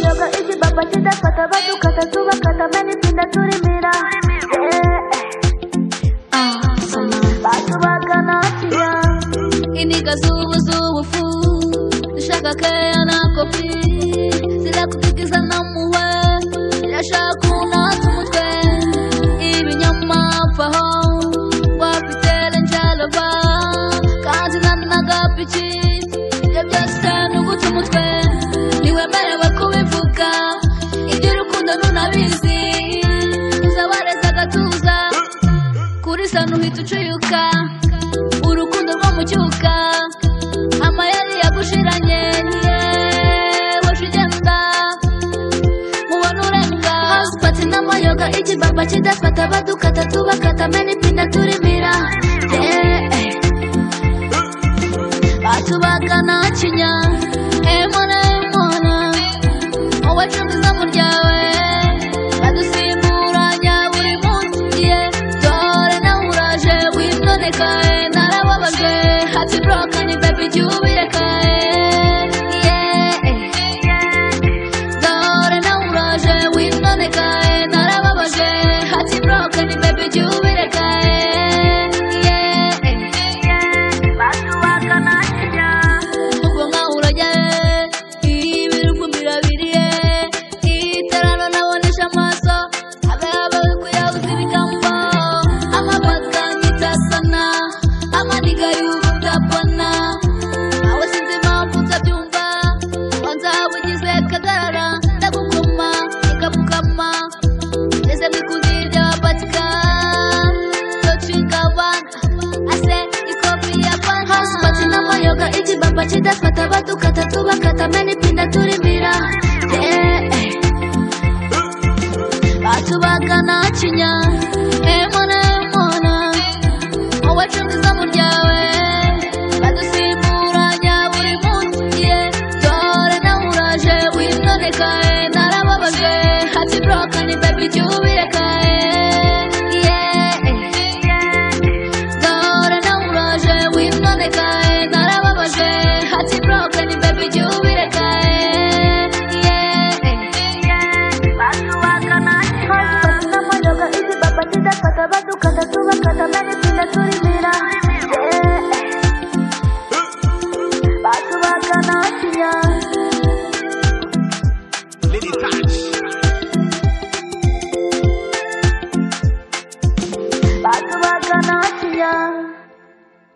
baba kidafata badukata tubakata menitsinda turimira batubaganatira iniga z'ubu z'ubufu dushaka keya na kopi zira kutugiza no muwe irashaka unatse umutwe ibinyoma vaho wapitere njalova kandi nanagapiki ibyo byose ni uguta umutwe ntiwemerewe kubivuga iby'urukundo ntunabizi uzabareza agatuza kuri sano uhita ucuyuka urukundo rwo mu cyuka amayeri yagushiranye yewe ugenda mubona urenga housepati n'amayoga ikibaba kidafata badukata tubakata menipinda turimira Yeah. batubagana kinya emona emona wowe cungiza mu ryawe badusimbura nya buri munsi ye dore nawe uraje witondekae narababajwe hati brokani bebi jya ubirekae dore nawe uraje witondekae narababajwe hati brokani bebi jya ubirekae batubaganatira ubwo nkaho urajya he ibirukumi birabiriye itarano nabonesha amaso abayabawe kuyabuze ibigambo amabaka nyitasana amaniga y'ubutapana nawe sinzi impamvu utabyumva wanza ugize kagarara ndagukoma ikapfukama ngeze mu ikundi ry'abapatika docikabana ase ikopi ya banka housepati n'amayoga ikibaba kidafata badukata tubakata menipinda turimira Yeah. batubagana kinya emona emona wowe cungiza mu ryawe badusimbura nya buri munsi ye dore nawe uraje witondekae narababajwe hati brokani bebi jya ubireka